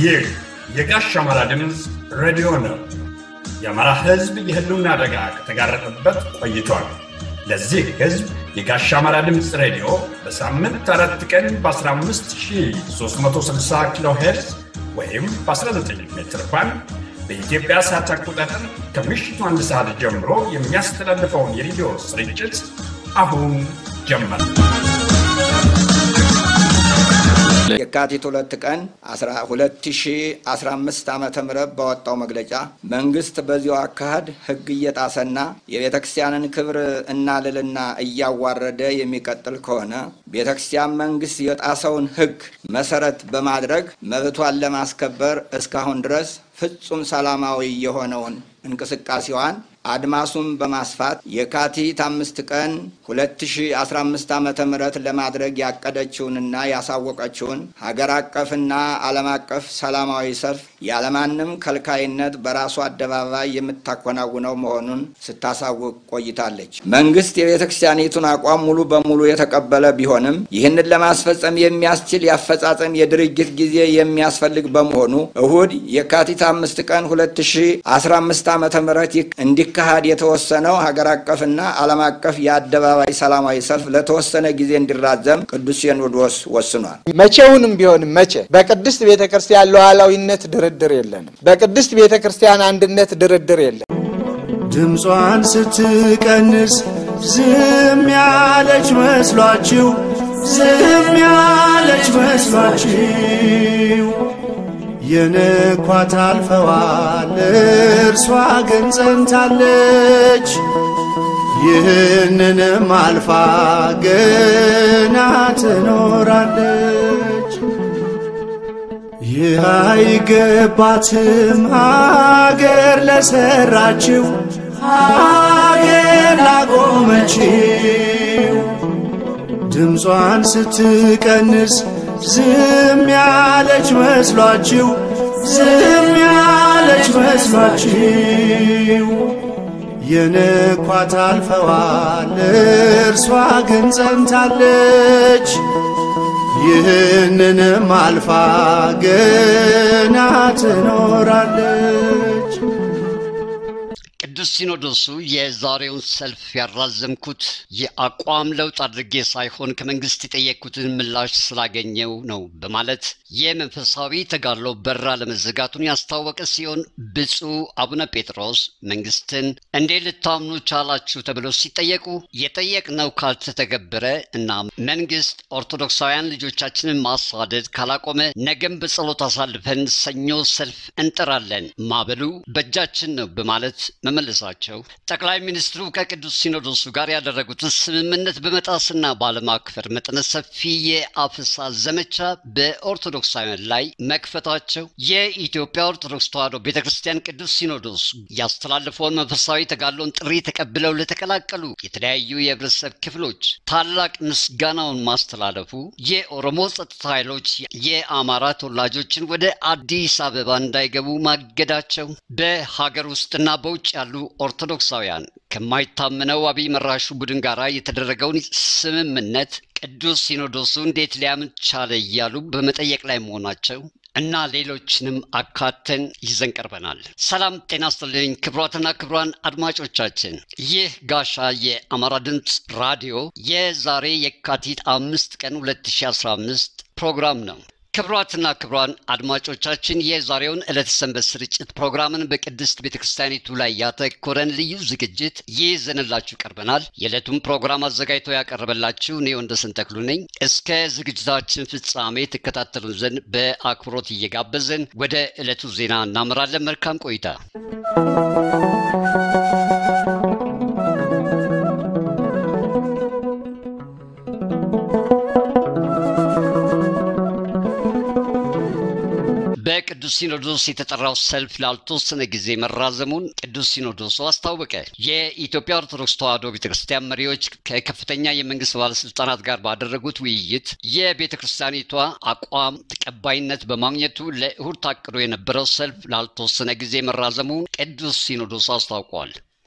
ይህ የጋሽ አማራ ድምፅ ሬዲዮ ነው። የአማራ ሕዝብ የህልውና አደጋ ከተጋረጠበት ቆይቷል። ለዚህ ሕዝብ የጋሽ አማራ ድምፅ ሬዲዮ በሳምንት አራት ቀን በ15360 ኪሎ ሄርዝ ወይም በ19 ሜትር ባንድ በኢትዮጵያ ሰዓት አቆጣጠር ከምሽቱ አንድ ሰዓት ጀምሮ የሚያስተላልፈውን የሬዲዮ ስርጭት አሁን ጀመር። የካቲት ሁለት ቀን 2015 ዓ ም ባወጣው መግለጫ መንግስት በዚሁ አካሄድ ህግ እየጣሰና የቤተ ክርስቲያንን ክብር እና ልዕልና እያዋረደ የሚቀጥል ከሆነ ቤተ ክርስቲያን መንግስት የጣሰውን ህግ መሰረት በማድረግ መብቷን ለማስከበር እስካሁን ድረስ ፍጹም ሰላማዊ የሆነውን እንቅስቃሴዋን አድማሱን በማስፋት የካቲት አምስት ቀን 2015 ዓ ም ለማድረግ ያቀደችውንና ያሳወቀችውን ሀገር አቀፍና ዓለም አቀፍ ሰላማዊ ሰልፍ ያለማንም ከልካይነት በራሱ አደባባይ የምታከናውነው መሆኑን ስታሳውቅ ቆይታለች። መንግስት የቤተ ክርስቲያኒቱን አቋም ሙሉ በሙሉ የተቀበለ ቢሆንም ይህንን ለማስፈጸም የሚያስችል የአፈጻጸም የድርጊት ጊዜ የሚያስፈልግ በመሆኑ እሁድ የካቲት አምስት ቀን 2015 ዓ ም እንዲካሄድ የተወሰነው ሀገር አቀፍና ዓለም አቀፍ የአደባባይ ሰላማዊ ሰልፍ ለተወሰነ ጊዜ እንዲራዘም ቅዱስ ሲኖዶስ ወስኗል። መቼውንም ቢሆን መቼ በቅድስት ቤተ ክርስቲያን ሉዓላዊነት ድርድር የለንም። በቅድስት ቤተ ክርስቲያን አንድነት ድርድር የለም። ድምጿን ስትቀንስ ዝም ያለች መስሏችሁ ዝም ያለች መስሏችሁ የንኳት አልፈዋል፣ እርሷ ግን ጸንታለች። ይህንንም አልፋ ገና ትኖራለች። ይህ አይገባትም ሀገር ለሰራችው ሀገር ላቆመችው ድምጿን ስትቀንስ ዝም ያለች መስሏችሁ ዝም ያለች መስሏችሁ የንኳት አልፈዋል፣ እርሷ ግን ጸንታለች። ይህንንም አልፋ ገና ትኖራለች። ቅዱስ ሲኖዶሱ የዛሬውን ሰልፍ ያራዘምኩት የአቋም ለውጥ አድርጌ ሳይሆን ከመንግስት የጠየቅኩትን ምላሽ ስላገኘው ነው በማለት የመንፈሳዊ ተጋድሎ በራ ለመዘጋቱን ያስታወቀ ሲሆን ብፁዕ አቡነ ጴጥሮስ መንግስትን እንዴት ልታምኑ ቻላችሁ ተብለው ሲጠየቁ የጠየቅነው ካልተተገበረ እና መንግስት ኦርቶዶክሳውያን ልጆቻችንን ማሳደድ ካላቆመ ነገም በጸሎት አሳልፈን ሰኞ ሰልፍ እንጠራለን፣ ማበሉ በእጃችን ነው በማለት መመለሳቸው ጠቅላይ ሚኒስትሩ ከቅዱስ ሲኖዶሱ ጋር ያደረጉትን ስምምነት በመጣስና ባለማክበር መጠነ ሰፊ የአፈሳ ዘመቻ በኦርቶዶክሳውያን ላይ መክፈታቸው የኢትዮጵያ ኦርቶዶክስ ተዋሕዶ ቤተ ክርስቲያን ቅዱስ ሲኖዶስ ያስተላለፈውን መንፈሳዊ ተጋድሎን ጥሪ ተቀብለው ለተቀላቀሉ የተለያዩ የህብረተሰብ ክፍሎች ታላቅ ምስጋናውን ማስተላለፉ የኦሮሞ ጸጥታ ኃይሎች የአማራ ተወላጆችን ወደ አዲስ አበባ እንዳይገቡ ማገዳቸው በሀገር ውስጥና በውጭ ያሉ ኦርቶዶክሳውያን ከማይታመነው አብይ መራሹ ቡድን ጋር የተደረገውን ስምምነት ቅዱስ ሲኖዶሱ እንዴት ሊያምን ቻለ እያሉ በመጠየቅ ላይ መሆናቸው እና ሌሎችንም አካተን ይዘን ቀርበናል። ሰላም ጤና ይስጥልኝ ክቡራትና ክቡራን አድማጮቻችን፣ ይህ ጋሻ የአማራ ድምፅ ራዲዮ የዛሬ የካቲት አምስት ቀን 2015 ፕሮግራም ነው። ክቡራትና ክቡራን አድማጮቻችን የዛሬውን ዕለተ ሰንበት ስርጭት ፕሮግራምን በቅድስት ቤተ ክርስቲያኒቱ ላይ ያተኮረን ልዩ ዝግጅት ይዘንላችሁ ቀርበናል። የዕለቱን ፕሮግራም አዘጋጅቶ ያቀረበላችሁ እኔ ወንደሰን ተክሉ ነኝ። እስከ ዝግጅታችን ፍጻሜ ትከታተሉን ዘንድ በአክብሮት እየጋበዝን ወደ ዕለቱ ዜና እናመራለን። መልካም ቆይታ። በቅዱስ ሲኖዶስ የተጠራው ሰልፍ ላልተወሰነ ጊዜ መራዘሙን ቅዱስ ሲኖዶሱ አስታወቀ። የኢትዮጵያ ኦርቶዶክስ ተዋሕዶ ቤተ ክርስቲያን መሪዎች ከከፍተኛ የመንግስት ባለስልጣናት ጋር ባደረጉት ውይይት የቤተ ክርስቲያኒቷ አቋም ተቀባይነት በማግኘቱ ለእሁድ ታቅዶ የነበረው ሰልፍ ላልተወሰነ ጊዜ መራዘሙን ቅዱስ ሲኖዶሱ አስታውቋል።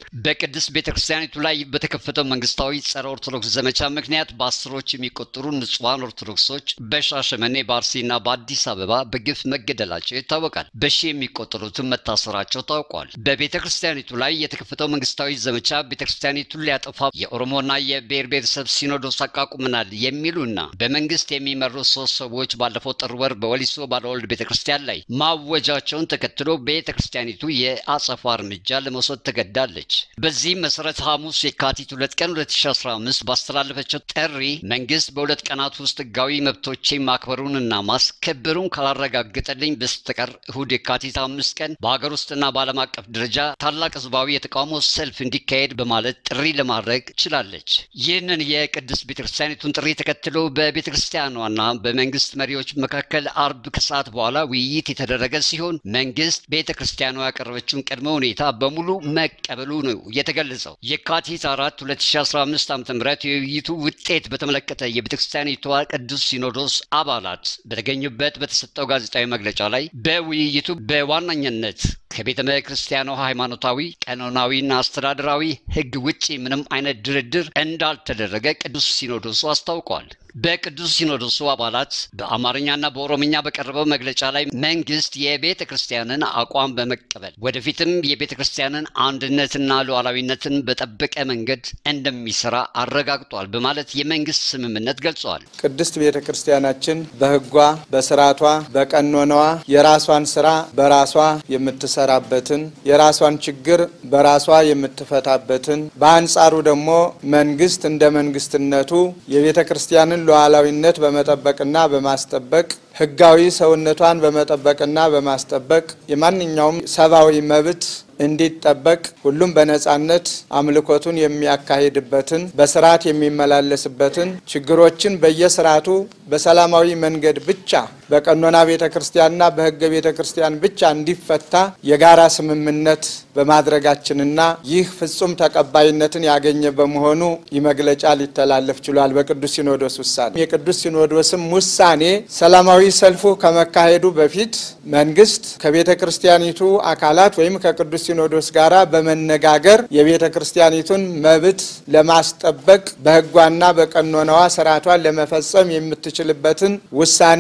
በቅድስት ቤተ ክርስቲያኒቱ ላይ በተከፈተው መንግስታዊ ጸረ ኦርቶዶክስ ዘመቻ ምክንያት በአስሮች የሚቆጠሩ ንጹሐን ኦርቶዶክሶች በሻሸመኔ በአርሲና በአዲስ አበባ በግፍ መገደላቸው ይታወቃል። በሺ የሚቆጠሩትን መታሰራቸው ታውቋል። በቤተ ክርስቲያኒቱ ላይ የተከፈተው መንግስታዊ ዘመቻ ቤተ ክርስቲያኒቱን ሊያጠፋ የኦሮሞና የብሔር ብሔረሰብ ሲኖዶስ አቋቁመናል የሚሉና በመንግስት የሚመሩ ሶስት ሰዎች ባለፈው ጥር ወር በወሊሶ ባለወልድ ቤተ ክርስቲያን ላይ ማወጃቸውን ተከትሎ ቤተ ክርስቲያኒቱ የአጸፋ እርምጃ ለመውሰድ ተገዳለች። በዚህም መሰረት ሐሙስ የካቲት ሁለት ቀን 2015 ባስተላለፈችው ጥሪ መንግስት በሁለት ቀናት ውስጥ ህጋዊ መብቶቼ ማክበሩንና ማስከበሩን ካላረጋገጠልኝ በስተቀር እሁድ የካቲት አምስት ቀን በሀገር ውስጥና በዓለም አቀፍ ደረጃ ታላቅ ህዝባዊ የተቃውሞ ሰልፍ እንዲካሄድ በማለት ጥሪ ለማድረግ ችላለች። ይህንን የቅድስት ቤተክርስቲያኒቱን ጥሪ ተከትሎ በቤተክርስቲያኗና በመንግስት መሪዎች መካከል አርብ ከሰዓት በኋላ ውይይት የተደረገ ሲሆን መንግስት ቤተክርስቲያኗ ያቀረበችውን ቅድመ ሁኔታ በሙሉ መቀበሉ ነው የተገለጸው። የካቲት አራት 2015 ዓ ም የውይይቱ ውጤት በተመለከተ የቤተክርስቲያኒቷ ቅዱስ ሲኖዶስ አባላት በተገኙበት በተሰጠው ጋዜጣዊ መግለጫ ላይ በውይይቱ በዋነኝነት ከቤተ ክርስቲያኗ ሃይማኖታዊ፣ ቀኖናዊና አስተዳደራዊ ህግ ውጪ ምንም አይነት ድርድር እንዳልተደረገ ቅዱስ ሲኖዶሱ አስታውቋል። በቅዱስ ሲኖዶሱ አባላት በአማርኛና በኦሮምኛ በቀረበው መግለጫ ላይ መንግስት የቤተ ክርስቲያንን አቋም በመቀበል ወደፊትም የቤተ ክርስቲያንን አንድነትና ሉዓላዊነትን በጠበቀ መንገድ እንደሚሰራ አረጋግጧል በማለት የመንግስት ስምምነት ገልጸዋል። ቅድስት ቤተ ክርስቲያናችን በህጓ፣ በስርዓቷ፣ በቀኖናዋ የራሷን ስራ በራሷ የምትሰራበትን የራሷን ችግር በራሷ የምትፈታበትን በአንጻሩ ደግሞ መንግስት እንደ መንግስትነቱ የቤተ ክርስቲያንን ሉዓላዊነት በመጠበቅና በማስጠበቅ ህጋዊ ሰውነቷን በመጠበቅና በማስጠበቅ የማንኛውም ሰብአዊ መብት እንዲጠበቅ ሁሉም በነጻነት አምልኮቱን የሚያካሂድበትን በስርዓት የሚመላለስበትን ችግሮችን በየስርዓቱ በሰላማዊ መንገድ ብቻ በቀኖና ቤተ ክርስቲያንና በህገ ቤተ ክርስቲያን ብቻ እንዲፈታ የጋራ ስምምነት በማድረጋችንና ይህ ፍጹም ተቀባይነትን ያገኘ በመሆኑ ይህ መግለጫ ሊተላለፍ ችሏል። በቅዱስ ሲኖዶስ ውሳኔ የቅዱስ ሲኖዶስም ውሳኔ ሰላማዊ ሰልፉ ከመካሄዱ በፊት መንግስት ከቤተ ክርስቲያኒቱ አካላት ወይም ከቅዱስ ሲኖዶስ ጋር በመነጋገር የቤተ ክርስቲያኒቱን መብት ለማስጠበቅ በህጓና በቀኖናዋ ስርዓቷን ለመፈጸም የምትችልበትን ውሳኔ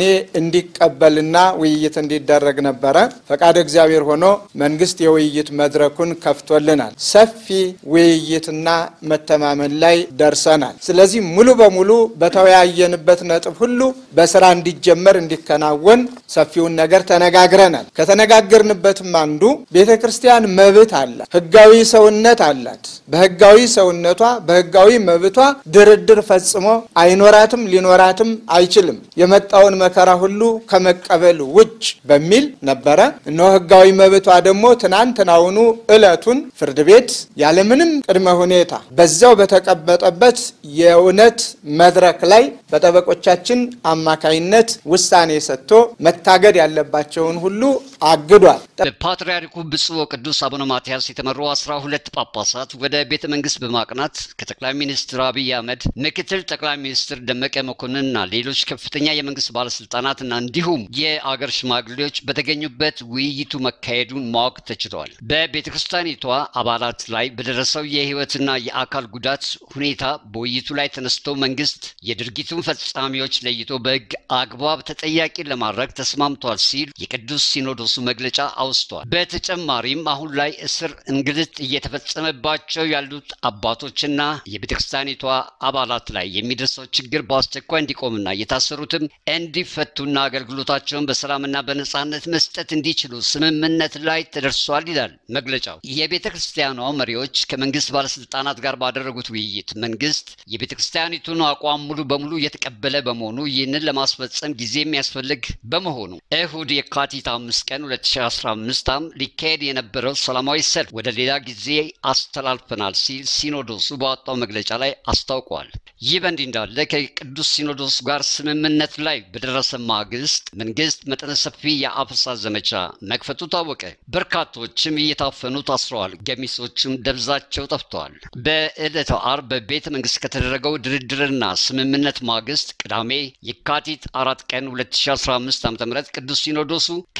እንዲቀበልና ውይይት እንዲደረግ ነበረ። ፈቃድ እግዚአብሔር ሆኖ መንግስት የውይይት መድረኩን ከፍቶልናል። ሰፊ ውይይትና መተማመን ላይ ደርሰናል። ስለዚህ ሙሉ በሙሉ በተወያየንበት ነጥብ ሁሉ በስራ እንዲጀመር እንዲከናወን ሰፊውን ነገር ተነጋግረናል። ከተነጋገርንበትም አንዱ ቤተ ክርስቲያን መብት አላት፣ ህጋዊ ሰውነት አላት። በህጋዊ ሰውነቷ በህጋዊ መብቷ ድርድር ፈጽሞ አይኖራትም፣ ሊኖራትም አይችልም። የመጣውን መከራ ሁሉ ከመቀበል ውጭ በሚል ነበረ። እነሆ ህጋዊ መብቷ ደግሞ ትናንትናውኑ እለቱን ፍርድ ቤት ያለምንም ቅድመ ሁኔታ በዛው በተቀመጠበት የእውነት መድረክ ላይ በጠበቆቻችን አማካይነት ውሳኔ ሰጥቶ መታገድ ያለባቸውን ሁሉ አግዷል። በፓትርያርኩ ብፁዕ ወቅዱስ አቡነ ማትያስ የተመሩ አስራ ሁለት ጳጳሳት ወደ ቤተ መንግስት በማቅናት ከጠቅላይ ሚኒስትር አብይ አህመድ፣ ምክትል ጠቅላይ ሚኒስትር ደመቀ መኮንንና ሌሎች ከፍተኛ የመንግስት ባለስልጣናትና እንዲሁም የአገር ሽማግሌዎች በተገኙበት ውይይቱ መካሄዱን ማወቅ ተችሏል። በቤተ ክርስቲያኒቷ አባላት ላይ በደረሰው የህይወትና የአካል ጉዳት ሁኔታ በውይይቱ ላይ ተነስቶ መንግስት የድርጊቱን ፈጻሚዎች ለይቶ በህግ አግባብ ተጠያቂ ለማድረግ ተስማምቷል ሲል የቅዱስ ሲኖዶሱ መግለጫ አውስቷል። በተጨማሪም አሁን ላይ እስር፣ እንግልት እየተፈጸመባቸው ያሉት አባቶችና የቤተ ክርስቲያኒቷ አባላት ላይ የሚደርሰው ችግር በአስቸኳይ እንዲቆምና የታሰሩትም እንዲፈቱና አገልግሎታቸውን በሰላምና በነጻነት መስጠት እንዲችሉ ስምምነት ላይ ተደርሷል ይላል መግለጫው። የቤተ ክርስቲያኗ መሪዎች ከመንግስት ባለስልጣናት ጋር ባደረጉት ውይይት መንግስት የቤተ ክርስቲያኒቱን አቋም ሙሉ በሙሉ የተቀበለ በመሆኑ ይህንን ለማስፈጸም ጊዜ የሚያስፈልግ በመሆኑ እሁድ የካቲት አምስት ቀን 2015 ዓ.ም ሊካሄድ የነበረው ሰላማዊ ሰልፍ ወደ ሌላ ጊዜ አስተላልፈናል ሲል ሲኖዶሱ ባወጣው መግለጫ ላይ አስታውቋል። ይህ በእንዲህ እንዳለ ከቅዱስ ሲኖዶስ ጋር ስምምነት ላይ በደረሰ ማግስት መንግስት መጠነ ሰፊ የአፈሳ ዘመቻ መክፈቱ ታወቀ። በርካቶችም እየታፈኑ ታስረዋል፣ ገሚሶችም ደብዛቸው ጠፍተዋል። በዕለተ አርብ በቤተ መንግስት ከተደረገው ድርድርና ስምምነት ማግስት ቅዳሜ የካቲት አራት ቀን 2015 ዓ ም ቅዱስ ሲኖዶሱ ከመንግስት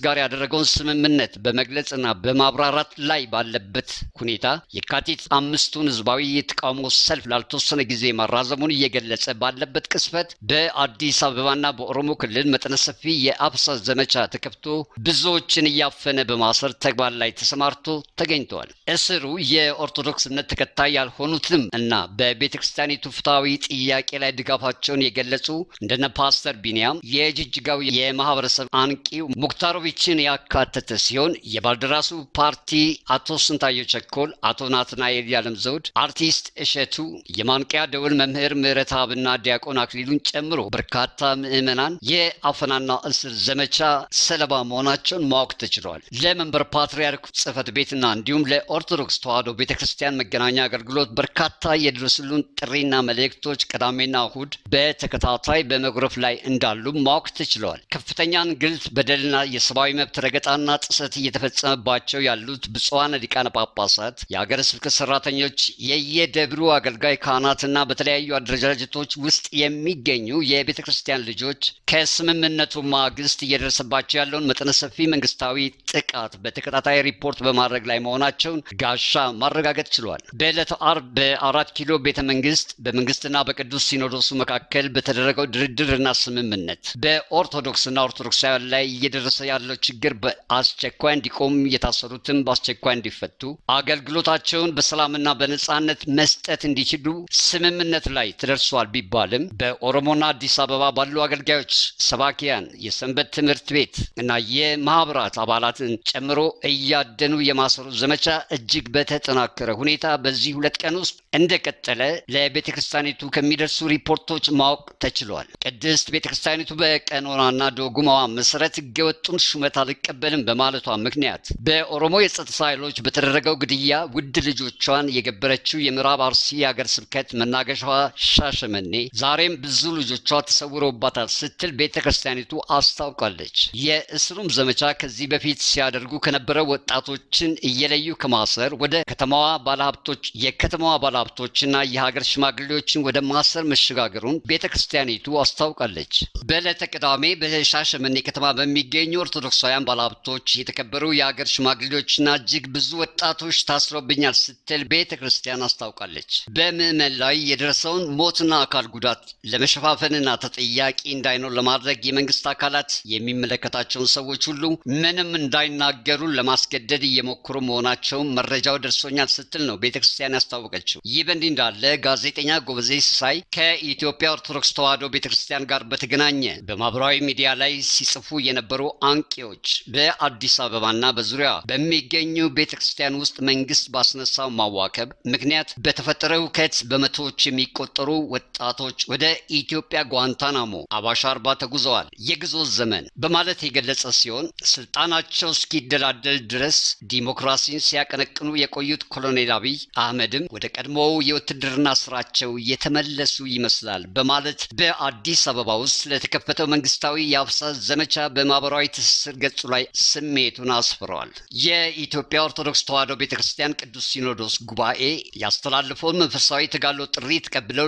ጋር ያደረገውን ስምምነት በመግለጽና በማብራራት ላይ ባለበት ሁኔታ የካቲት አምስቱን ህዝባዊ የተቃውሞ ሰልፍ ላልተወሰነ ጊዜ ማራዘሙን እየገለጸ ባለበት ቅስፈት በአዲስ አበባና በኦሮሞ ክልል መጠነ ሰፊ የአብሳ ዘመቻ ተከፍቶ ብዙዎችን እያፈነ በማሰር ተግባር ላይ ተሰማርቶ ተገኝተዋል። እስሩ የኦርቶዶክስ እምነት ተከታይ ያልሆኑትም እና በቤተ ክርስቲያኒቱ ፍትሐዊ ጥያቄ ላይ ድጋፋቸውን የገለጹ እንደነ ፓስተር ቢንያም የጅጅጋው የማህበረሰብ አንቂው ሙክታሮቪችን ያካተተ ሲሆን የባልደራሱ ፓርቲ አቶ ስንታየው ቸኮል፣ አቶ ናትናኤል ያለም ዘውድ፣ አርቲስት እሸቱ፣ የማንቂያ ደውል መምህር ምህረተአብና ዲያቆን አክሊሉን ጨምሮ በርካታ ምዕመናን የአፈናና እስር ዘመቻ ሰለባ መሆናቸውን ማወቅ ተችሏል። ለመንበር ፓትርያርክ ጽህፈት ቤትና እንዲሁም ለኦርቶዶክስ ተዋሕዶ ቤተ ክርስቲያን መገናኛ አገልግሎት በርካታ የድረሱልን ጥሪና መልእክቶች ቅዳሜና እሁድ በተከታታይ በመጉረፍ ላይ እንዳሉ ማወቅ ተችለዋል። ከፍተኛ እንግልት፣ በደልና የሰብአዊ መብት ረገጣና ጥሰት እየተፈጸመባቸው ያሉት ብፁዓን ሊቃነ ጳጳሳት፣ የሀገረ ስብከት ሰራተኞች፣ የየደብሩ አገልጋይ ካህናትና በተለያዩ አደረጃጀቶች ውስጥ የሚገኙ የቤተ ክርስቲያን ልጆች ከስምምነቱ ማግስት እየደረሰባቸው ያለውን መጠነ ሰፊ መንግስታዊ ጥቃት በተከታታይ ሪፖርት በማድረግ ላይ መሆናቸውን ጋሻ ማረጋገጥ ችሏል። በዕለተ አርብ በአራት ኪሎ ቤተ መንግስት በመንግስትና በቅዱስ ሲኖዶሱ መካከል በተደረገው ድርድርና ስምምነት በኦርቶዶክስና ኦርቶዶክሳውያን ላይ እየደረሰ ያለው ችግር በአስቸኳይ እንዲቆም የታሰሩትም በአስቸኳይ እንዲፈቱ አገልግሎታቸውን በሰላምና በነጻነት መስጠት እንዲችሉ ስምምነት ላይ ተደርሷል ቢባልም በኦሮሞና አዲስ አበባ ባሉ አገልጋዮች፣ ሰባኪያን፣ የሰንበት ትምህርት ቤት እና የማህበራት አባላትን ጨምሮ እያደኑ የማሰሩ ዘመቻ እጅግ በተጠናከረ ሁኔታ በዚህ ሁለት ቀን ውስጥ እንደቀጠለ ለቤተ ክርስቲያኒቱ ከሚደርሱ ሪፖርቶች ማወቅ ተችሏል። ቅድስት ቤተ ክርስቲያኒቱ በቀኖናና ዶጉማዋ መሰረት ህገወጡን ሹመት አልቀበልም በማለቷ ምክንያት በኦሮሞ የጸጥታ ኃይሎች በተደረገው ግድያ ውድ ልጆቿን የገበረችው የምዕራብ አርሲ የሀገር ስብከት መናገሻዋ ሻሸመኔ ዛሬም ብዙ ልጆቿ ተሰውረውባታል ስትል ቤተ ክርስቲያኒቱ አስታውቃለች። የእስሩም ዘመቻ ከዚህ በፊት ሲያደርጉ ከነበረው ወጣቶችን እየለዩ ከማሰር ወደ ከተማዋ ባለሀብቶች የከተማዋ ባለሀብቶችና የሀገር ሽማግሌዎችን ወደ ማሰር መሸጋገሩን ቤተ ክርስቲያኒቱ አስታውቃለች። በዕለተ ቅዳሜ በሻሸመኔ ከተማ በሚገኙ ኦርቶዶክሳውያን ባለሀብቶች የተከበሩ የሀገር ሽማግሌዎችና እጅግ ብዙ ወጣቶች ታስረውብኛል ስትል ቤተ ክርስቲያን አስታውቃለች። በምዕመን ላይ የደረሰውን ሞትና አካል ጉዳት ለመሸፋፈንና ተጠያቂ እንዳይኖር ለማድረግ የመንግስት አካላት የሚመለከታቸውን ሰዎች ሁሉ ምንም እንዳይናገሩ ለማስገደድ እየሞከሩ መሆናቸውን መረጃው ደርሶኛል ስትል ነው ቤተ ክርስቲያን ያስታወቀችው። ይህ በእንዲህ እንዳለ ጋዜጠኛ ጎበዜ ሲሳይ ከኢትዮጵያ ኦርቶዶክስ ተዋሕዶ ቤተ ክርስቲያን ጋር በተገናኘ በማህበራዊ ሚዲያ ላይ ሲጽፉ የነበሩ አንቂዎች በአዲስ አበባና በዙሪያ በሚገኙ ቤተ ክርስቲያን ውስጥ መንግስት ባስነሳው ማዋከብ ምክንያት በተፈጠረው ሁከት በመቶዎች የሚቆጠሩ ወጣቶች ወደ ኢትዮጵያ ጓንታናሞ አባሻ አርባ ተጉዘዋል። የግዞት ዘመን በማለት የገለጸ ሲሆን ስልጣናቸው እስኪደላደል ድረስ ዲሞክራሲን ሲያቀነቅኑ የቆዩት ኮሎኔል አብይ አህመድም ወደ ቀድሞው የውትድርና ስራቸው የተመለሱ ይመስላል በማለት በአዲስ አበባ ውስጥ ለተከፈተው መንግስታዊ የአፍሳ ዘመቻ በማህበራዊ ትስስር ገጹ ላይ ስሜቱን አስፍረዋል። የኢትዮጵያ ኦርቶዶክስ ተዋሕዶ ቤተ ክርስቲያን ቅዱስ ሲኖዶስ ጉባኤ ያስተላለፈውን መንፈሳዊ ተጋድሎ ጥሪ ተቀብለው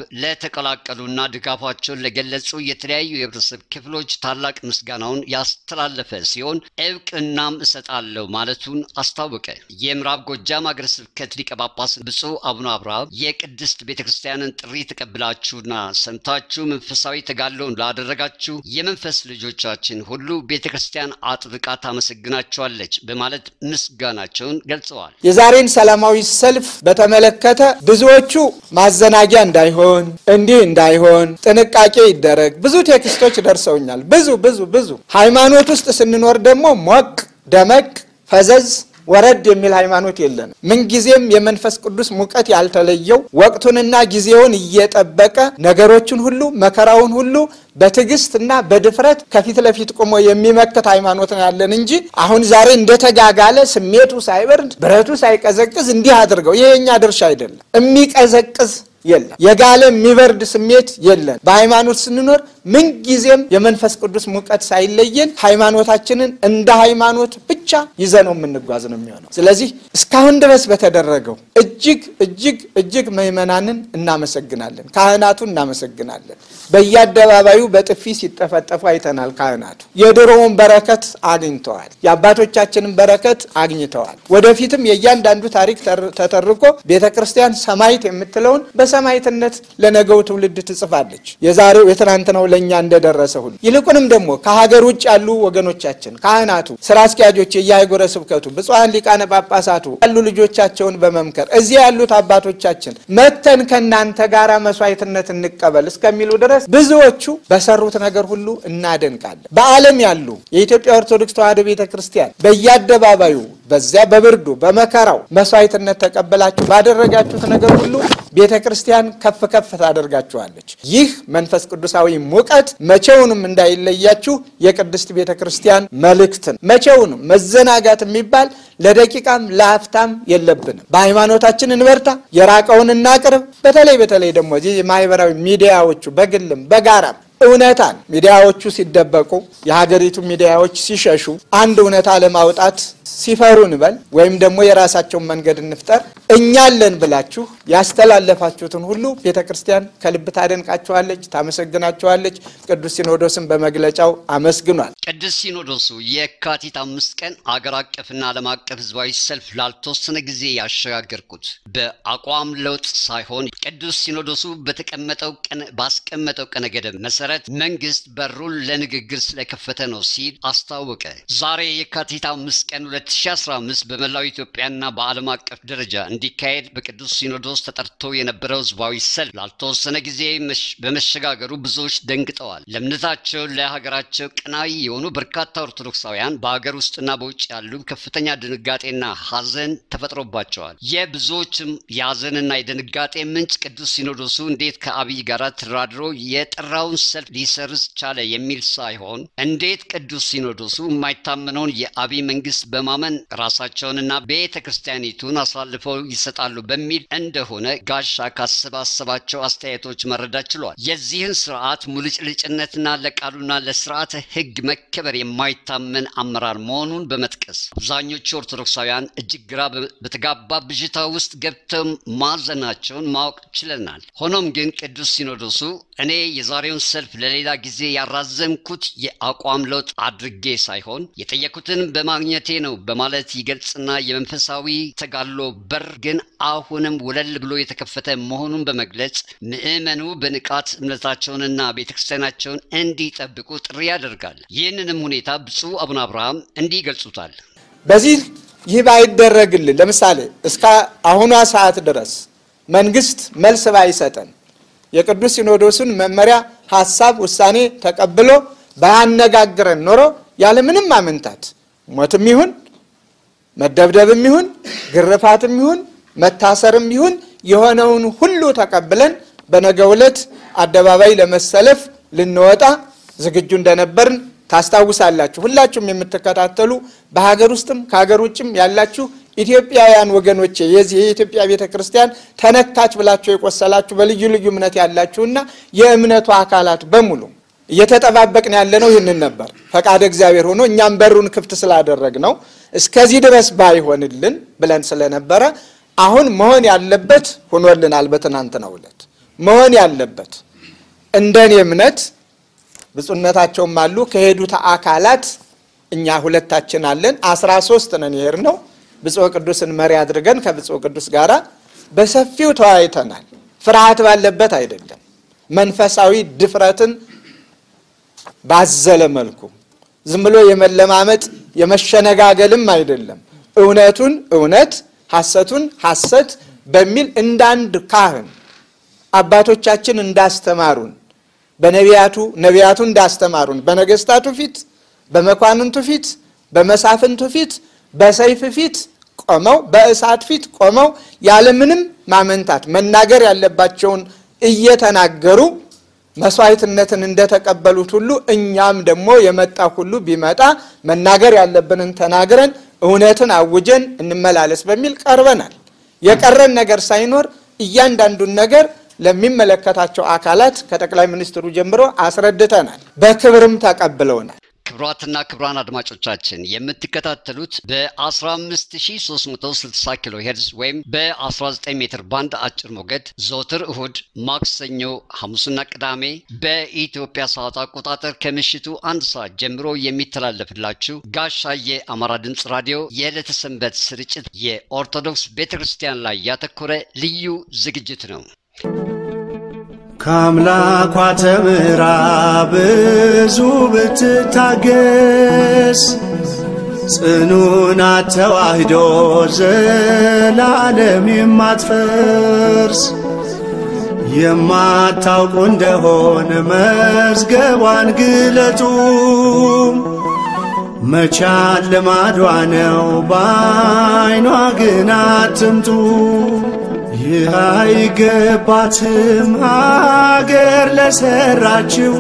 ለተቀላቀሉና ድጋፋቸውን ለገለጹ የተለያዩ የህብረተሰብ ክፍሎች ታላቅ ምስጋናውን ያስተላለፈ ሲሆን እውቅናም እሰጣለሁ ማለቱን አስታወቀ። የምዕራብ ጎጃም አገረ ስብከት ሊቀ ጳጳስ ብፁዕ አቡነ አብርሃም የቅድስት ቤተ ክርስቲያንን ጥሪ ተቀብላችሁና ሰምታችሁ መንፈሳዊ ተጋድሎን ላደረጋችሁ የመንፈስ ልጆቻችን ሁሉ ቤተ ክርስቲያን አጥብቃ ታመሰግናቸዋለች በማለት ምስጋናቸውን ገልጸዋል። የዛሬን ሰላማዊ ሰልፍ በተመለከተ ብዙዎቹ ማዘናጊያ እንዳይሆን እንዲህ እንዳይሆን ጥንቃቄ ይደረግ ብዙ ቴክስቶች ደርሰውኛል። ብዙ ብዙ ብዙ ሃይማኖት ውስጥ ስንኖር ደግሞ ሞቅ ደመቅ ፈዘዝ ወረድ የሚል ሃይማኖት የለንም። ምንጊዜም የመንፈስ ቅዱስ ሙቀት ያልተለየው ወቅቱንና ጊዜውን እየጠበቀ ነገሮችን ሁሉ መከራውን ሁሉ በትዕግስትና በድፍረት ከፊት ለፊት ቆሞ የሚመክት ሃይማኖት ነው ያለን እንጂ አሁን ዛሬ እንደተጋጋለ ስሜቱ ሳይበርድ ብረቱ ሳይቀዘቅዝ እንዲህ አድርገው ይሄ የኛ ድርሻ አይደለም። የሚቀዘቅዝ የለም። የጋለ የሚበርድ ስሜት የለን። በሃይማኖት ስንኖር ምንጊዜም የመንፈስ ቅዱስ ሙቀት ሳይለየን ሃይማኖታችንን እንደ ሃይማኖት ብቻ ይዘነው የምንጓዝ ነው የሚሆነው። ስለዚህ እስካሁን ድረስ በተደረገው እጅግ እጅግ እጅግ ምዕመናንን እናመሰግናለን፣ ካህናቱ እናመሰግናለን። በየአደባባዩ በጥፊ ሲጠፈጠፉ አይተናል። ካህናቱ የድሮውን በረከት አግኝተዋል። የአባቶቻችንን በረከት አግኝተዋል። ወደፊትም የእያንዳንዱ ታሪክ ተተርኮ ቤተ ክርስቲያን ሰማዕት የምትለውን በሰማዕትነት ለነገው ትውልድ ትጽፋለች። የዛሬው የትናንትናው ለእኛ እንደደረሰ ሁሉ ይልቁንም ደግሞ ከሀገር ውጭ ያሉ ወገኖቻችን ካህናቱ፣ ስራ አስኪያጆች፣ የየአህጉረ ስብከቱ ብፁዓን ሊቃነ ጳጳሳቱ ያሉ ልጆቻቸውን በመምከር እዚያ ያሉት አባቶቻችን መተን ከእናንተ ጋር መስዋዕትነት እንቀበል እስከሚሉ ድረስ ብዙዎቹ በሰሩት ነገር ሁሉ እናደንቃለን። በዓለም ያሉ የኢትዮጵያ ኦርቶዶክስ ተዋሕዶ ቤተ ክርስቲያን በየአደባባዩ በዚያ በብርዱ በመከራው መስዋዕትነት ተቀበላችሁ ባደረጋችሁት ነገር ሁሉ ቤተ ክርስቲያን ከፍ ከፍ ታደርጋችኋለች። ይህ መንፈስ ቅዱሳዊ ሙቀት መቼውንም እንዳይለያችሁ የቅድስት ቤተ ክርስቲያን መልእክትን መቼውንም መዘናጋት የሚባል ለደቂቃም ለአፍታም የለብንም። በሃይማኖታችን እንበርታ፣ የራቀውን እናቅርብ። በተለይ በተለይ ደግሞ እዚህ የማህበራዊ ሚዲያዎቹ በግልም በጋራም እውነታን ሚዲያዎቹ ሲደበቁ የሀገሪቱ ሚዲያዎች ሲሸሹ አንድ እውነታ ለማውጣት ሲፈሩ እንበል ወይም ደግሞ የራሳቸውን መንገድ እንፍጠር። እኛለን ብላችሁ ያስተላለፋችሁትን ሁሉ ቤተ ክርስቲያን ከልብ ታደንቃችኋለች፣ ታመሰግናችኋለች። ቅዱስ ሲኖዶስን በመግለጫው አመስግኗል። ቅዱስ ሲኖዶሱ የካቲት አምስት ቀን አገር አቀፍና ዓለም አቀፍ ህዝባዊ ሰልፍ ላልተወሰነ ጊዜ ያሸጋገርኩት በአቋም ለውጥ ሳይሆን ቅዱስ ሲኖዶሱ በተቀመጠው ቀን ባስቀመጠው ቀነ ገደብ መሰረት መንግስት በሩን ለንግግር ስለከፈተ ነው ሲል አስታወቀ። ዛሬ የካቲት አምስት ቀን 2015 በመላው ኢትዮጵያና በዓለም አቀፍ ደረጃ እንዲካሄድ በቅዱስ ሲኖዶስ ተጠርቶ የነበረው ህዝባዊ ሰልፍ ላልተወሰነ ጊዜ በመሸጋገሩ ብዙዎች ደንግጠዋል። ለእምነታቸው ለሀገራቸው ቀናዊ የሆኑ በርካታ ኦርቶዶክሳውያን በሀገር ውስጥና በውጭ ያሉ ከፍተኛ ድንጋጤና ሀዘን ተፈጥሮባቸዋል። የብዙዎችም የሀዘንና የድንጋጤ ምንጭ ቅዱስ ሲኖዶሱ እንዴት ከአብይ ጋር ተደራድሮ የጠራውን ሰልፍ ሊሰርዝ ቻለ የሚል ሳይሆን እንዴት ቅዱስ ሲኖዶሱ የማይታመነውን የአብይ መንግስት በማመን ራሳቸውንና ቤተ ክርስቲያኒቱን አሳልፈው ይሰጣሉ በሚል እንደሆነ ጋሻ ካሰባሰባቸው አስተያየቶች መረዳት ችሏል። የዚህን ስርዓት ሙልጭልጭነትና ለቃሉና ለስርዓተ ህግ መከበር የማይታመን አመራር መሆኑን በመጥቀስ አብዛኞቹ ኦርቶዶክሳውያን እጅግ ግራ በተጋባ ብዥታ ውስጥ ገብተው ማዘናቸውን ማወቅ ችለናል። ሆኖም ግን ቅዱስ ሲኖዶሱ እኔ የዛሬውን ሰልፍ ለሌላ ጊዜ ያራዘምኩት የአቋም ለውጥ አድርጌ ሳይሆን የጠየኩትን በማግኘቴ ነው በማለት ይገልጽና የመንፈሳዊ ተጋድሎ በር ግን አሁንም ወለል ብሎ የተከፈተ መሆኑን በመግለጽ ምዕመኑ በንቃት እምነታቸውንና ቤተክርስቲያናቸውን እንዲጠብቁ ጥሪ ያደርጋል። ይህንንም ሁኔታ ብፁዕ አቡነ አብርሃም እንዲህ ይገልጹታል። በዚህ ይህ ባይደረግልን ለምሳሌ እስከ አሁኗ ሰዓት ድረስ መንግስት መልስ ባይሰጠን የቅዱስ ሲኖዶሱን መመሪያ፣ ሀሳብ፣ ውሳኔ ተቀብሎ ባያነጋግረን ኖሮ ያለምንም አመንታት ሞትም ይሁን መደብደብም ይሁን ግርፋትም ይሁን መታሰርም ይሁን የሆነውን ሁሉ ተቀብለን በነገው ዕለት አደባባይ ለመሰለፍ ልንወጣ ዝግጁ እንደነበርን ታስታውሳላችሁ። ሁላችሁም የምትከታተሉ በሀገር ውስጥም ከሀገር ውጭም ያላችሁ ኢትዮጵያውያን ወገኖቼ የዚህ የኢትዮጵያ ቤተ ክርስቲያን ተነካች ብላችሁ የቆሰላችሁ በልዩ ልዩ እምነት ያላችሁና የእምነቱ አካላት በሙሉ እየተጠባበቅን ያለነው ይህንን ነበር። ፈቃደ እግዚአብሔር ሆኖ እኛም በሩን ክፍት ስላደረግ ነው እስከዚህ ድረስ ባይሆንልን ብለን ስለነበረ አሁን መሆን ያለበት ሆኖልናል። በትናንትናው ዕለት መሆን ያለበት እንደኔ እምነት ብፁዕነታቸውም አሉ ከሄዱት አካላት እኛ ሁለታችን አለን። አስራ ሶስት ነን የሄድ ነው ብፁዕ ቅዱስን መሪ አድርገን ከብፁዕ ቅዱስ ጋር በሰፊው ተወያይተናል። ፍርሃት ባለበት አይደለም፣ መንፈሳዊ ድፍረትን ባዘለ መልኩ ዝም ብሎ የመለማመጥ የመሸነጋገልም አይደለም። እውነቱን እውነት ሐሰቱን ሐሰት በሚል እንዳንድ ካህን አባቶቻችን እንዳስተማሩን በነቢያቱ ነቢያቱ እንዳስተማሩን በነገስታቱ ፊት፣ በመኳንንቱ ፊት፣ በመሳፍንቱ ፊት፣ በሰይፍ ፊት ቆመው በእሳት ፊት ቆመው ያለምንም ማመንታት መናገር ያለባቸውን እየተናገሩ መስዋዕትነትን እንደተቀበሉት ሁሉ እኛም ደግሞ የመጣ ሁሉ ቢመጣ መናገር ያለብንን ተናግረን እውነትን አውጀን እንመላለስ በሚል ቀርበናል። የቀረን ነገር ሳይኖር እያንዳንዱን ነገር ለሚመለከታቸው አካላት ከጠቅላይ ሚኒስትሩ ጀምሮ አስረድተናል። በክብርም ተቀብለውናል። ክቡራትና ክቡራን አድማጮቻችን የምትከታተሉት በ15360 ኪሎ ሄርዝ ወይም በ19 ሜትር ባንድ አጭር ሞገድ ዘወትር እሁድ፣ ማክሰኞ፣ ሐሙስና ቅዳሜ በኢትዮጵያ ሰዓት አቆጣጠር ከምሽቱ አንድ ሰዓት ጀምሮ የሚተላለፍላችሁ ጋሻዬ አማራ ድምፅ ራዲዮ የዕለተ ሰንበት ስርጭት የኦርቶዶክስ ቤተ ክርስቲያን ላይ ያተኮረ ልዩ ዝግጅት ነው። ከአምላኳ ተምራ ብዙ ብትታገስ ጽኑና ተዋህዶ ዘላለም የማትፈርስ የማታውቁ እንደሆን መዝገቧን ግለጡ። መቻል ልማዷ ነው በዓይኗ ግን አትምጡ። ይህ አይገባትም አገር ለሰራችው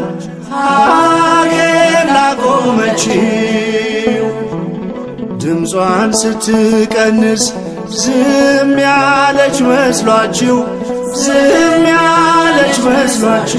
አገር ላቆመችው ድምጿን ስትቀንስ ዝም ያለች መስሏችሁ ዝም ያለች መስሏችሁ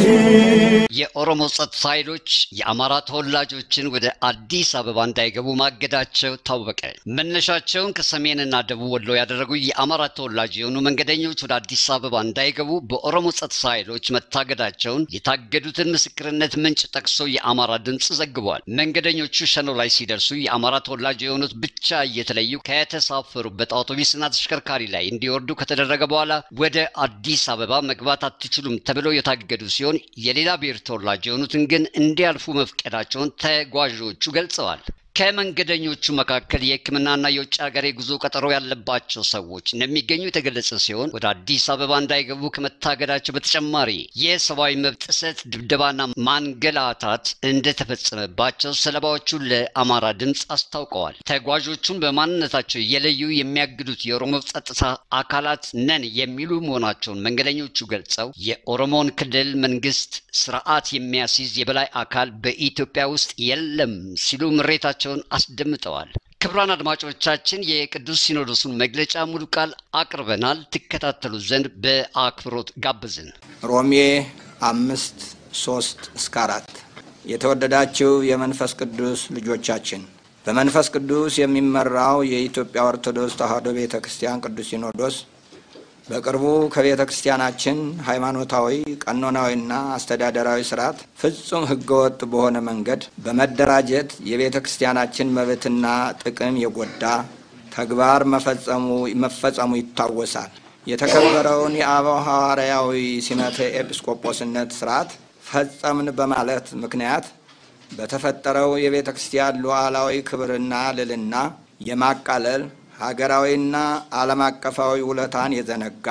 የኦሮሞ ጸጥታ ኃይሎች የአማራ ተወላጆችን ወደ አዲስ አበባ እንዳይገቡ ማገዳቸው ታወቀ። መነሻቸውን ከሰሜንና ደቡብ ወሎ ያደረጉ የአማራ ተወላጅ የሆኑ መንገደኞች ወደ አዲስ አበባ እንዳይገቡ በኦሮሞ ጸጥታ ኃይሎች መታገዳቸውን የታገዱትን ምስክርነት ምንጭ ጠቅሶ የአማራ ድምፅ ዘግቧል። መንገደኞቹ ሸኖ ላይ ሲደርሱ የአማራ ተወላጅ የሆኑት ብቻ እየተለዩ ከተሳፈሩበት አውቶቡስና ተሽከርካሪ ላይ እንዲወርዱ ከተደረገ በኋላ ወደ አዲስ አበባ መግባት አትችሉም ተብለው የታገዱ ሲሆን የሌላ ብሔር ተወላጅ የሆኑትን ግን እንዲያልፉ መፍቀዳቸውን ተጓዦቹ ገልጸዋል። ከመንገደኞቹ መካከል የሕክምናና የውጭ ሀገር የጉዞ ቀጠሮ ያለባቸው ሰዎች እንደሚገኙ የተገለጸ ሲሆን ወደ አዲስ አበባ እንዳይገቡ ከመታገዳቸው በተጨማሪ የሰብአዊ መብት ጥሰት፣ ድብደባና ማንገላታት እንደተፈጸመባቸው ሰለባዎቹ ለአማራ ድምፅ አስታውቀዋል። ተጓዦቹን በማንነታቸው የለዩ የሚያግዱት የኦሮሞ ጸጥታ አካላት ነን የሚሉ መሆናቸውን መንገደኞቹ ገልጸው የኦሮሞን ክልል መንግስት ስርዓት የሚያስይዝ የበላይ አካል በኢትዮጵያ ውስጥ የለም ሲሉ ምሬታቸውን አስደምጠዋል። ክቡራን አድማጮቻችን የቅዱስ ሲኖዶሱን መግለጫ ሙሉ ቃል አቅርበናል። ትከታተሉ ዘንድ በአክብሮት ጋብዝን። ሮሜ አምስት ሶስት እስከ አራት የተወደዳችሁ የመንፈስ ቅዱስ ልጆቻችን በመንፈስ ቅዱስ የሚመራው የኢትዮጵያ ኦርቶዶክስ ተዋሕዶ ቤተ ክርስቲያን ቅዱስ ሲኖዶስ በቅርቡ ከቤተ ክርስቲያናችን ሃይማኖታዊ ቀኖናዊና አስተዳደራዊ ስርዓት ፍጹም ህገወጥ በሆነ መንገድ በመደራጀት የቤተ ክርስቲያናችን መብትና ጥቅም የጎዳ ተግባር መፈጸሙ መፈጸሙ ይታወሳል። የተከበረውን የአበው ሐዋርያዊ ሲመተ ኤጲስቆጶስነት ስርዓት ፈጸምን በማለት ምክንያት በተፈጠረው የቤተ ክርስቲያን ሉዓላዊ ክብርና ልዕልና የማቃለል ሀገራዊና ዓለም አቀፋዊ ውለታን የዘነጋ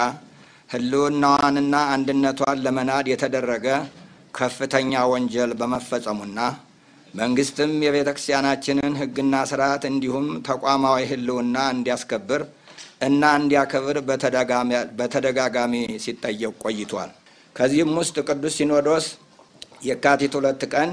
ህልውናዋንና አንድነቷን ለመናድ የተደረገ ከፍተኛ ወንጀል በመፈጸሙና መንግስትም የቤተ ክርስቲያናችንን ህግና ስርዓት እንዲሁም ተቋማዊ ህልውና እንዲያስከብር እና እንዲያከብር በተደጋጋሚ ሲጠየቅ ቆይቷል። ከዚህም ውስጥ ቅዱስ ሲኖዶስ የካቲት ሁለት ቀን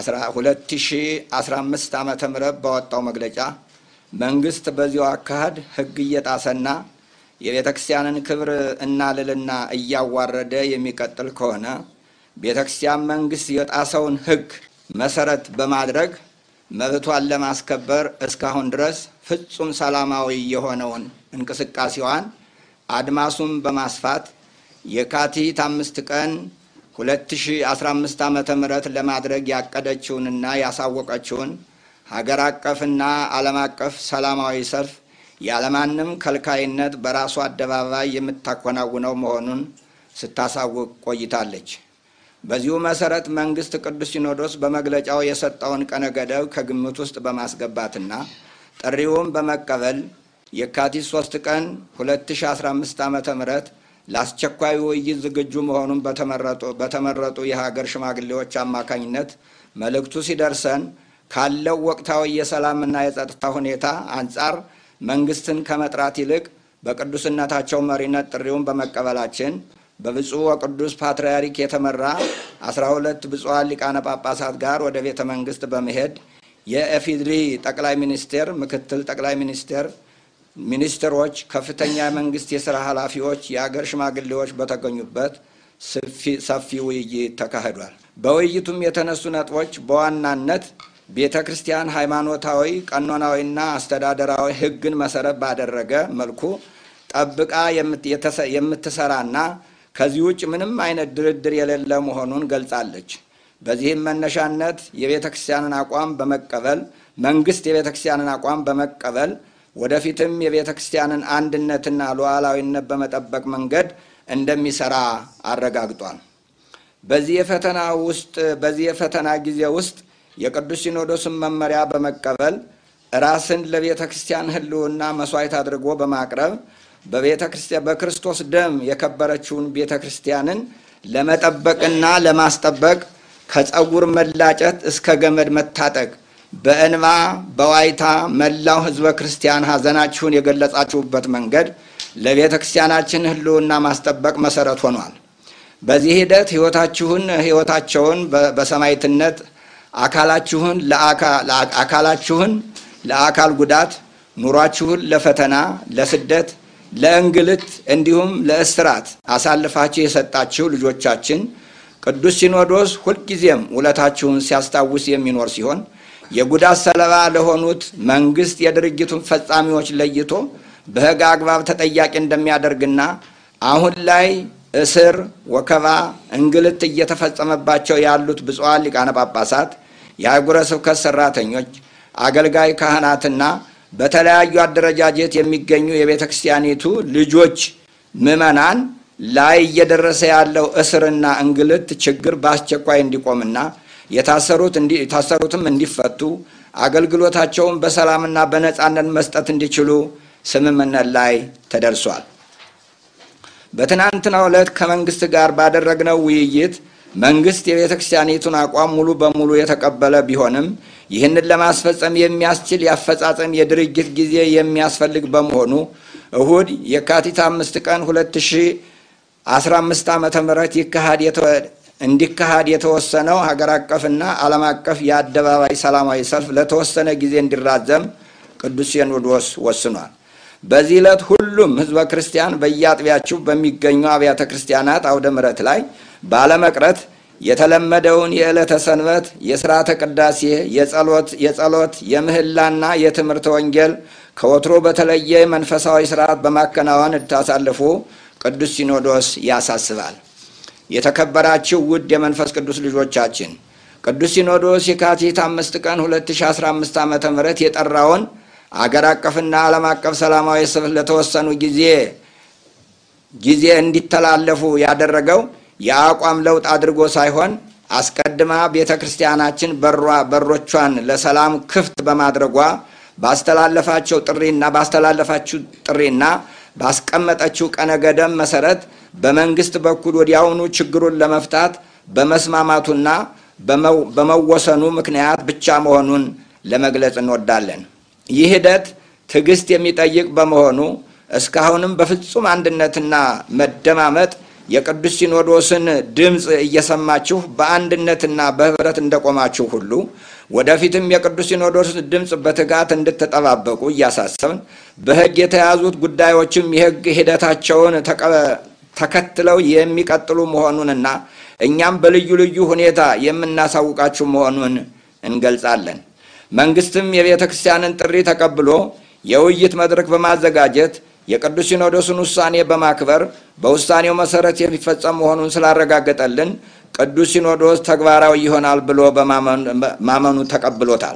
2015 ዓ ም ባወጣው መግለጫ መንግስት በዚሁ አካሄድ ህግ እየጣሰና የቤተ ክርስቲያንን ክብር እና ልዕልና እያዋረደ የሚቀጥል ከሆነ ቤተ ክርስቲያን መንግስት የጣሰውን ህግ መሰረት በማድረግ መብቷን ለማስከበር እስካሁን ድረስ ፍጹም ሰላማዊ የሆነውን እንቅስቃሴዋን አድማሱን በማስፋት የካቲት አምስት ቀን 2015 ዓ ም ለማድረግ ያቀደችውንና ያሳወቀችውን ሀገር አቀፍና ዓለም አቀፍ ሰላማዊ ሰልፍ ያለማንም ከልካይነት በራሱ አደባባይ የምታከናውነው መሆኑን ስታሳውቅ ቆይታለች። በዚሁ መሰረት መንግስት ቅዱስ ሲኖዶስ በመግለጫው የሰጠውን ቀነ ገደብ ከግምት ውስጥ በማስገባትና ጥሪውን በመቀበል የካቲት 3 ቀን 2015 ዓ ም ለአስቸኳይ ውይይት ዝግጁ መሆኑን በተመረጡ የሀገር ሽማግሌዎች አማካኝነት መልእክቱ ሲደርሰን ካለው ወቅታዊ የሰላምና የጸጥታ ሁኔታ አንጻር መንግስትን ከመጥራት ይልቅ በቅዱስነታቸው መሪነት ጥሪውን በመቀበላችን በብፁዕ ወቅዱስ ፓትርያርክ የተመራ አስራ ሁለት ብፁዓን ሊቃነ ጳጳሳት ጋር ወደ ቤተ መንግስት በመሄድ የኢፌዴሪ ጠቅላይ ሚኒስቴር፣ ምክትል ጠቅላይ ሚኒስቴር፣ ሚኒስትሮች፣ ከፍተኛ የመንግስት የስራ ኃላፊዎች፣ የአገር ሽማግሌዎች በተገኙበት ሰፊ ውይይት ተካሂዷል። በውይይቱም የተነሱ ነጥቦች በዋናነት ቤተ ክርስቲያን ሃይማኖታዊ፣ ቀኖናዊና አስተዳደራዊ ሕግን መሰረት ባደረገ መልኩ ጠብቃ የምትሰራና ከዚህ ውጭ ምንም አይነት ድርድር የሌለ መሆኑን ገልጻለች። በዚህም መነሻነት የቤተ ክርስቲያንን አቋም በመቀበል መንግስት የቤተ ክርስቲያንን አቋም በመቀበል ወደፊትም የቤተ ክርስቲያንን አንድነትና ሉዓላዊነት በመጠበቅ መንገድ እንደሚሰራ አረጋግጧል። በዚህ የፈተና ውስጥ በዚህ የፈተና ጊዜ ውስጥ የቅዱስ ሲኖዶስን መመሪያ በመቀበል ራስን ለቤተ ክርስቲያን ሕልውና መስዋዕት አድርጎ በማቅረብ በቤተ ክርስቲያን በክርስቶስ ደም የከበረችውን ቤተ ክርስቲያንን ለመጠበቅና ለማስጠበቅ ከፀጉር መላጨት እስከ ገመድ መታጠቅ በእንባ በዋይታ መላው ሕዝበ ክርስቲያን ሐዘናችሁን የገለጻችሁበት መንገድ ለቤተ ክርስቲያናችን ሕልውና ማስጠበቅ መሰረት ሆኗል። በዚህ ሂደት ሕይወታችሁን ሕይወታቸውን በሰማዕትነት አካላችሁን አካላችሁን ለአካል ጉዳት ኑሯችሁን ለፈተና፣ ለስደት፣ ለእንግልት እንዲሁም ለእስራት አሳልፋችሁ የሰጣችሁ ልጆቻችን ቅዱስ ሲኖዶስ ሁልጊዜም ውለታችሁን ሲያስታውስ የሚኖር ሲሆን የጉዳት ሰለባ ለሆኑት መንግስት የድርጊቱን ፈጻሚዎች ለይቶ በሕግ አግባብ ተጠያቂ እንደሚያደርግና አሁን ላይ እስር፣ ወከባ፣ እንግልት እየተፈጸመባቸው ያሉት ብፁዓን ሊቃነ ጳጳሳት፣ የአህጉረ ስብከት ሰራተኞች፣ አገልጋይ ካህናትና በተለያዩ አደረጃጀት የሚገኙ የቤተ ክርስቲያኒቱ ልጆች ምዕመናን ላይ እየደረሰ ያለው እስርና እንግልት ችግር በአስቸኳይ እንዲቆምና የታሰሩትም እንዲፈቱ አገልግሎታቸውን በሰላምና በነፃነት መስጠት እንዲችሉ ስምምነት ላይ ተደርሷል። በትናንትናው ዕለት ከመንግስት ጋር ባደረግነው ውይይት መንግስት የቤተ ክርስቲያኒቱን አቋም ሙሉ በሙሉ የተቀበለ ቢሆንም ይህንን ለማስፈጸም የሚያስችል የአፈጻጸም የድርጊት ጊዜ የሚያስፈልግ በመሆኑ እሁድ የካቲት አምስት ቀን ሁለት ሺ አስራ አምስት ዓመተ ምህረት ይካሄድ እንዲካሄድ የተወሰነው ሀገር አቀፍና ዓለም አቀፍ የአደባባይ ሰላማዊ ሰልፍ ለተወሰነ ጊዜ እንዲራዘም ቅዱስ ሲኖዶስ ወስኗል። በዚህ ዕለት ሁሉም ህዝበ ክርስቲያን በየአጥቢያችሁ በሚገኙ አብያተ ክርስቲያናት አውደ ምሕረት ላይ ባለመቅረት የተለመደውን የዕለተ ሰንበት የሥርዓተ ቅዳሴ፣ የጸሎት የጸሎት የምህላና የትምህርተ ወንጌል ከወትሮ በተለየ መንፈሳዊ ስርዓት በማከናወን እንድታሳልፉ ቅዱስ ሲኖዶስ ያሳስባል። የተከበራችሁ ውድ የመንፈስ ቅዱስ ልጆቻችን ቅዱስ ሲኖዶስ የካቲት አምስት ቀን 2015 ዓ ም የጠራውን አገር አቀፍና ዓለም አቀፍ ሰላማዊ ሰልፍ ለተወሰኑ ጊዜ ጊዜ እንዲተላለፉ ያደረገው የአቋም ለውጥ አድርጎ ሳይሆን አስቀድማ ቤተ ክርስቲያናችን በሮቿን ለሰላም ክፍት በማድረጓ ባስተላለፋቸው ጥሪና ባስተላለፋችሁ ጥሪና ባስቀመጠችው ቀነ ገደብ መሰረት በመንግስት በኩል ወዲያውኑ ችግሩን ለመፍታት በመስማማቱና በመወሰኑ ምክንያት ብቻ መሆኑን ለመግለጽ እንወዳለን። ይህ ሂደት ትዕግስት የሚጠይቅ በመሆኑ እስካሁንም በፍጹም አንድነትና መደማመጥ የቅዱስ ሲኖዶስን ድምፅ እየሰማችሁ በአንድነትና በህብረት እንደቆማችሁ ሁሉ ወደፊትም የቅዱስ ሲኖዶስ ድምፅ በትጋት እንድትጠባበቁ እያሳሰብን በሕግ የተያዙት ጉዳዮችም የሕግ ሂደታቸውን ተከትለው የሚቀጥሉ መሆኑንና እኛም በልዩ ልዩ ሁኔታ የምናሳውቃችሁ መሆኑን እንገልጻለን። መንግስትም የቤተ ክርስቲያንን ጥሪ ተቀብሎ የውይይት መድረክ በማዘጋጀት የቅዱስ ሲኖዶስን ውሳኔ በማክበር በውሳኔው መሰረት የሚፈጸም መሆኑን ስላረጋገጠልን ቅዱስ ሲኖዶስ ተግባራዊ ይሆናል ብሎ በማመኑ ተቀብሎታል።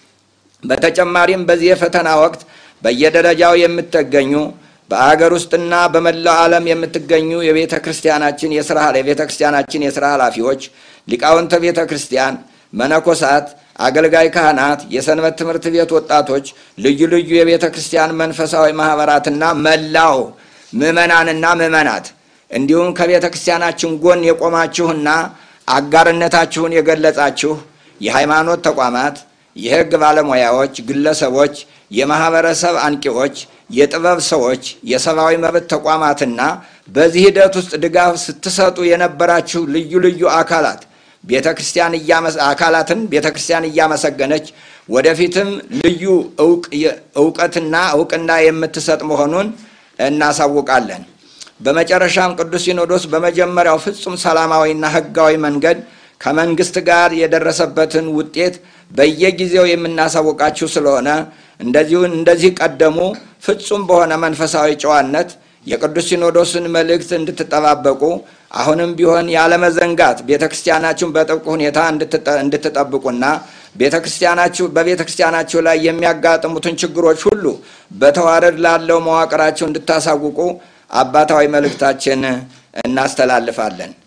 በተጨማሪም በዚህ የፈተና ወቅት በየደረጃው የምትገኙ በአገር ውስጥና በመላው ዓለም የምትገኙ የቤተ ክርስቲያናችን የስራ የቤተ ክርስቲያናችን የስራ ኃላፊዎች፣ ሊቃውንተ ቤተ ክርስቲያን፣ መነኮሳት፣ አገልጋይ ካህናት፣ የሰንበት ትምህርት ቤት ወጣቶች፣ ልዩ ልዩ የቤተ ክርስቲያን መንፈሳዊ ማህበራትና መላው ምዕመናንና ምዕመናት እንዲሁም ከቤተ ክርስቲያናችን ጎን የቆማችሁና አጋርነታችሁን የገለጻችሁ የሃይማኖት ተቋማት፣ የሕግ ባለሙያዎች፣ ግለሰቦች፣ የማህበረሰብ አንቂዎች፣ የጥበብ ሰዎች፣ የሰብአዊ መብት ተቋማትና በዚህ ሂደት ውስጥ ድጋፍ ስትሰጡ የነበራችሁ ልዩ ልዩ አካላት ቤተ ክርስቲያን አካላትን ቤተ ክርስቲያን እያመሰገነች ወደፊትም ልዩ እውቀትና እውቅና የምትሰጥ መሆኑን እናሳውቃለን። በመጨረሻም ቅዱስ ሲኖዶስ በመጀመሪያው ፍጹም ሰላማዊና ሕጋዊ መንገድ ከመንግስት ጋር የደረሰበትን ውጤት በየጊዜው የምናሳውቃችሁ ስለሆነ እንደዚሁ እንደዚህ ቀደሙ ፍጹም በሆነ መንፈሳዊ ጨዋነት የቅዱስ ሲኖዶስን መልእክት እንድትጠባበቁ አሁንም ቢሆን ያለመዘንጋት ቤተ ክርስቲያናችሁን በጥብቅ ሁኔታ እንድትጠብቁና ቤተ ክርስቲያናችሁ በቤተ ክርስቲያናችሁ ላይ የሚያጋጥሙትን ችግሮች ሁሉ በተዋረድ ላለው መዋቅራችሁ እንድታሳውቁ አባታዊ መልእክታችን እናስተላልፋለን።